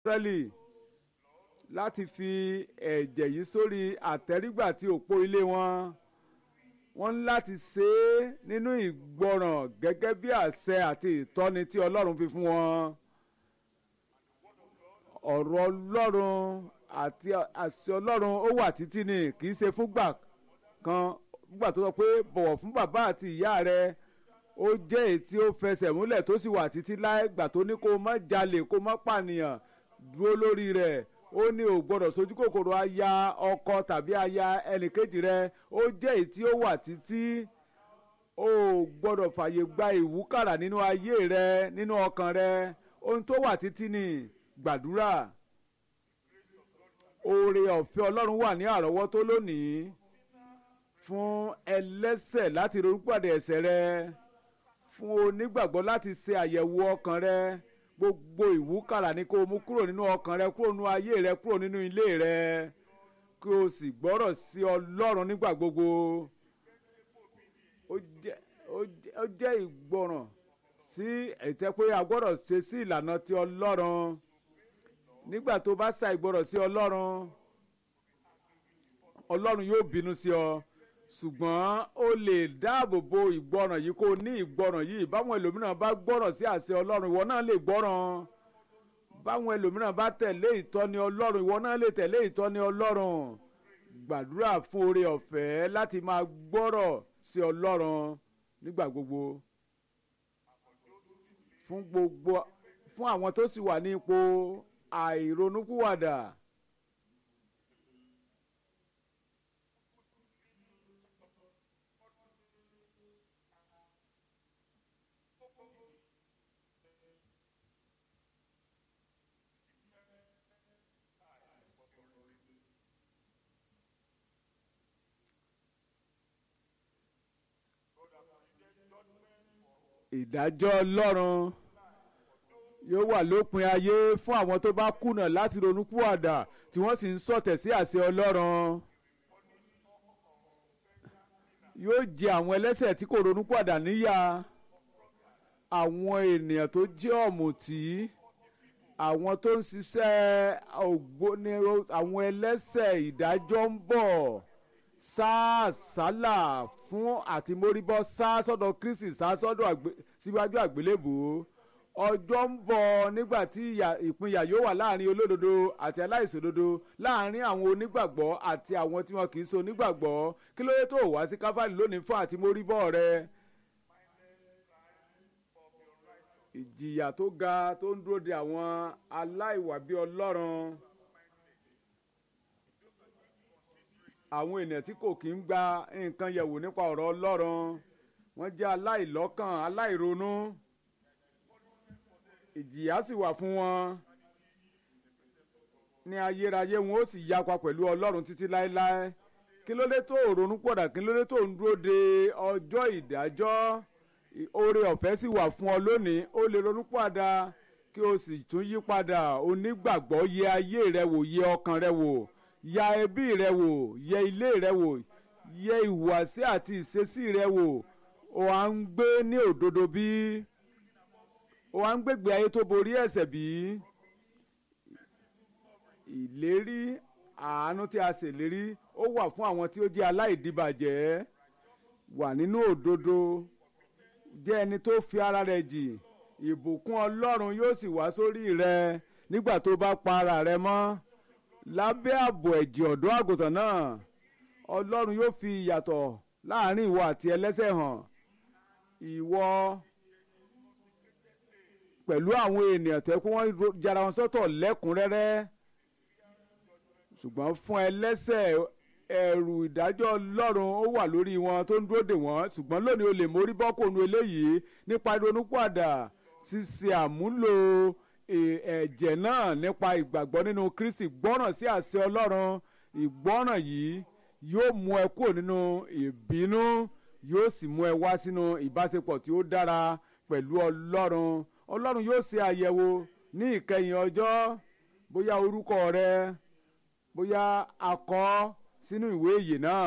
Ísírẹ́lì láti fi ẹ̀jẹ̀ yìí sórí àtẹ́rígbà tí òpó ilé wọn wọ́n ní láti ṣe é nínú ìgbọràn gẹ́gẹ́ bí àṣẹ àti ìtọ́ni tí Ọlọ́run fi fún wọn ọ̀rọ̀ Ọlọ́run àti àṣẹ Ọlọ́run ó wà títí ni kì í ṣe fúngbà kan fúngbà tó sọ pé bọ̀wọ̀ fún bàbá àti ìyá rẹ ó jẹ́ èyí tí ó fẹsẹ̀ múlẹ̀ tó sì wà títí láì gbà tó ní kó má jalè kó má pànìyàn dúró lórí rẹ̀ ó ní ò gbọ́dọ̀ sojú kòkòrò aya ọkọ tàbí aya ẹnìkejì rẹ ó jẹ́ èyí tí ó wà títí ó gbọ́dọ̀ fàyè gba ìwúkàrà nínú ayé rẹ nínú ọkàn rẹ ohun tó wà títí ni gbàdúrà oore ọ̀fẹ́ Ọlọ́run wà ní àrọ́wọ́tó lónìí fún ẹlẹ́sẹ̀ láti ronúpàdé ẹ̀ṣẹ̀ rẹ fún onígbàgbọ́ láti ṣe àyẹ̀wò ọkàn rẹ gbogbo ìwúkàrà ni kó o mú kúrò nínú ọkàn rẹ kúrò nínú ayé rẹ kúrò nínú ilé rẹ kí o sì gbọ́rọ̀ sí Ọlọ́run nígbà gbogbo ó jẹ́ ó jẹ́ ó jẹ́ ìgbọràn sí ẹ̀tẹ́ pé a gbọ́dọ̀ ṣe sí ìlànà ti Ọlọ́run nígbà tó bá sa ìgbọràn sí Ọlọ́run Ọlọ́run yóò bínú sí ọ ṣùgbọ́n ó lè dáàbò bo ìgbọràn yìí kó o ní ìgbọràn yìí báwọn ẹlòmíràn bá gbọ́ràn sí àṣẹ Ọlọ́run ìwọ náà lè gbọ́ràn báwọn ẹlòmíràn bá tẹ̀lé ìtọ́ni Ọlọ́run ìwọ náà lè tẹ̀lé ìtọ́ni Ọlọ́run gbàdúrà fún oore ọ̀fẹ́ láti máa gbọ́rọ̀ sí Ọlọ́run nígbà gbogbo fún gbogbo fún àwọn tó sì wà ní ipò àìronúkúwàdà. ìdájọ́ ọlọ́run yóò wà lópin ayé fún àwọn tó bá kùnà láti ronúpìwàdà tí wọ́n sì ń sọ̀tẹ̀ sí àṣẹ ọlọ́run yóò jẹ àwọn ẹlẹ́ṣẹ̀ tí kò ronúpìwàdà níyà àwọn ènìyàn tó jẹ́ ọ̀mùtí àwọn tó ń ṣiṣẹ́ ògbóni àwọn ẹlẹ́ṣẹ̀ ìdájọ́ ń bọ̀ sáà sálà fún àtìmórìbọ́ sá sọ́dọ̀ Kristi sá sọ́dọ̀ síwájú àgbélébùú ọjọ́ ń bọ̀ nígbà tí ìpínyà yóò wà láàrin olódodo àti aláìṣòdodo láàrin àwọn onígbàgbọ́ àti àwọn tí wọn kì í ṣe onígbàgbọ́ kí ló dé tó wá sí káfáàlì lónìí fún àtìmórìbọ́ rẹ. ìjìyà tó ga tó ń dúró de àwọn aláìwà bí Ọlọ́run. àwọn ènìyàn tí kò kí ń gba nǹkan yẹ̀wò nípa ọ̀rọ̀ Ọlọ́run wọ́n jẹ́ aláìlọ́kàn aláìronú ìjìyà sì wà fún wọn ní ayérayé wọn ó sì yapa pẹ̀lú Ọlọ́run títí láéláé kí ló dé tó ronú pọ̀dà kí ló dé tó ń dúró de ọjọ́ ìdájọ́ oore ọ̀fẹ́ sì wà fún ọ lónìí ó lè ronú padà kí o sì tún yí padà onígbàgbọ́ yẹ ayé rẹ wò yẹ ọkàn rẹ wò ya ẹbí rẹ wò yẹ ilé rẹ wò yẹ ìhùwàsí àti ìṣesí rẹ wò o à ń gbé ní òdodo bí o à ń gbégbé ayé tó borí ẹ̀ṣẹ̀ bí ìlérí àánú tí a ṣèlérí ó wà fún àwọn tí ó jẹ́ aláìdíbàjẹ́ wà nínú òdodo jẹ́ ẹni tó fi ara rẹ̀ jì ìbùkún Ọlọ́run yóò sì wá sórí rẹ nígbà tó bá pa ara rẹ mọ́ lábẹ́ ààbò ẹ̀jẹ̀ ọ̀dọ́ àgùntàn náà ọlọ́run yóò fi ìyàtọ̀ láàrin ìwọ àti ẹlẹ́ṣẹ̀ hàn ìwọ pẹ̀lú àwọn ènìyàn tẹ́ kó wọ́n jara wọn sọ́tọ̀ lẹ́kùnrẹ́rẹ́ ṣùgbọ́n fún ẹlẹ́ṣẹ̀ ẹ̀rù ìdájọ́ ọlọ́run ó wà lórí wọn tó ń dúró dè wọ́n ṣùgbọ́n lónìí o lè mórí bọ́ kónú eléyìí nípa ìrònúpìwàdà ṣíṣe àmúlò ẹ̀jẹ̀ náà nípa ìgbàgbọ́ nínú Kristi gbọ́ràn sí àṣẹ Ọlọ́run ìgbọ́ràn yìí yóò mú ẹ kúrò nínú ìbínú yóò sì mú ẹ wá sínú ìbáṣepọ̀ tí ó dára pẹ̀lú Ọlọ́run Ọlọ́run yóò ṣe àyẹ̀wò ní ìkẹyìn ọjọ́ bóyá orúkọ rẹ bóyá a kọ sínú ìwé ìyè náà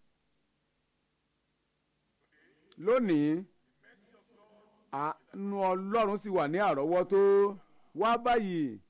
lónìí àánú Ọlọ́run sì wà ní àrọ́wọ́tó wá báyìí